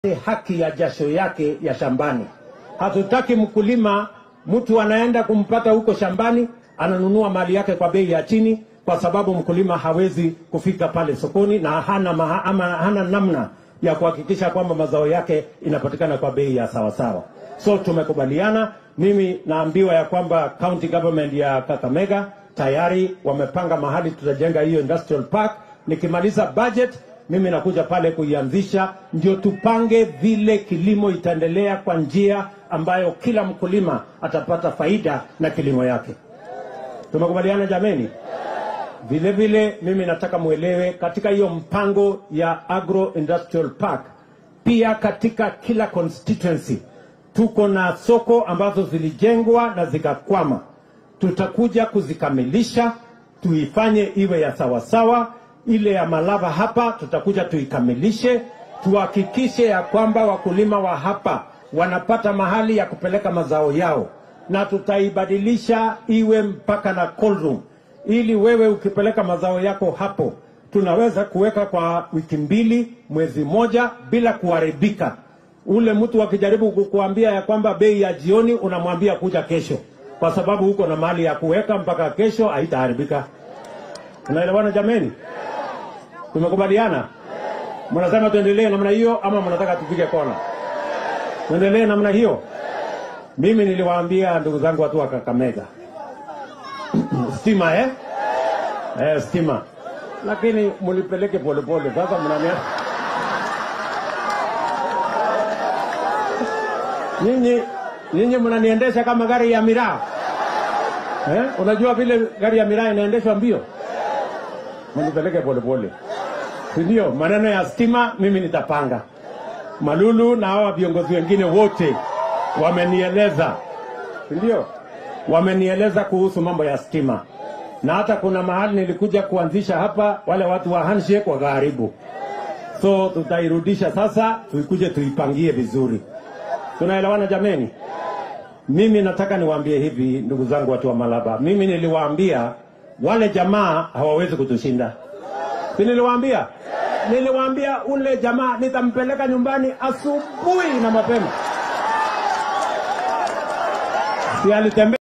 haki ya jasho yake ya shambani. Hatutaki mkulima mtu anaenda kumpata huko shambani ananunua mali yake kwa bei ya chini, kwa sababu mkulima hawezi kufika pale sokoni na hana, maha, ama hana namna ya kuhakikisha kwamba mazao yake inapatikana kwa bei ya sawasawa. So tumekubaliana, mimi naambiwa ya kwamba county government ya Kakamega tayari wamepanga mahali tutajenga hiyo industrial park. Nikimaliza budget mimi nakuja pale kuianzisha, ndio tupange vile kilimo itaendelea kwa njia ambayo kila mkulima atapata faida na kilimo yake. Tumekubaliana jameni? Vile vile mimi nataka mwelewe katika hiyo mpango ya agro industrial park, pia katika kila constituency tuko na soko ambazo zilijengwa na zikakwama. Tutakuja kuzikamilisha, tuifanye iwe ya sawasawa. Ile ya Malava hapa tutakuja tuikamilishe, tuhakikishe ya kwamba wakulima wa hapa wanapata mahali ya kupeleka mazao yao, na tutaibadilisha iwe mpaka na cold room, ili wewe ukipeleka mazao yako hapo tunaweza kuweka kwa wiki mbili, mwezi moja bila kuharibika. Ule mtu akijaribu kukuambia ya kwamba bei ya jioni, unamwambia kuja kesho, kwa sababu huko na mali ya kuweka mpaka kesho, haitaharibika. Unaelewana jameni? Tumekubaliana? Mnasema tuendelee namna hiyo ama mnataka tupige kona? Tuendelee namna hiyo. Mimi niliwaambia ndugu zangu watu wa Kakamega stima eh? Eh, stima, lakini mulipeleke polepole. Sasa mnania nyinyi nyinyi mnaniendesha kama gari ya miraa eh? Unajua vile gari ya miraa inaendeshwa mbio, mulipeleke polepole, si ndio? Maneno ya stima mimi nitapanga. Malulu na hawa viongozi wengine wote wamenieleza, si ndio? Wamenieleza kuhusu mambo ya stima, na hata kuna mahali nilikuja kuanzisha hapa, wale watu wa handshake wakaharibu, so tutairudisha sasa, tuikuje tuipangie vizuri. Tunaelewana jameni? Mimi nataka niwaambie hivi, ndugu zangu, watu wa Malaba, mimi niliwaambia wale jamaa hawawezi kutushinda, si niliwaambia? Niliwaambia ule jamaa nitampeleka nyumbani asubuhi na mapema, si alitembea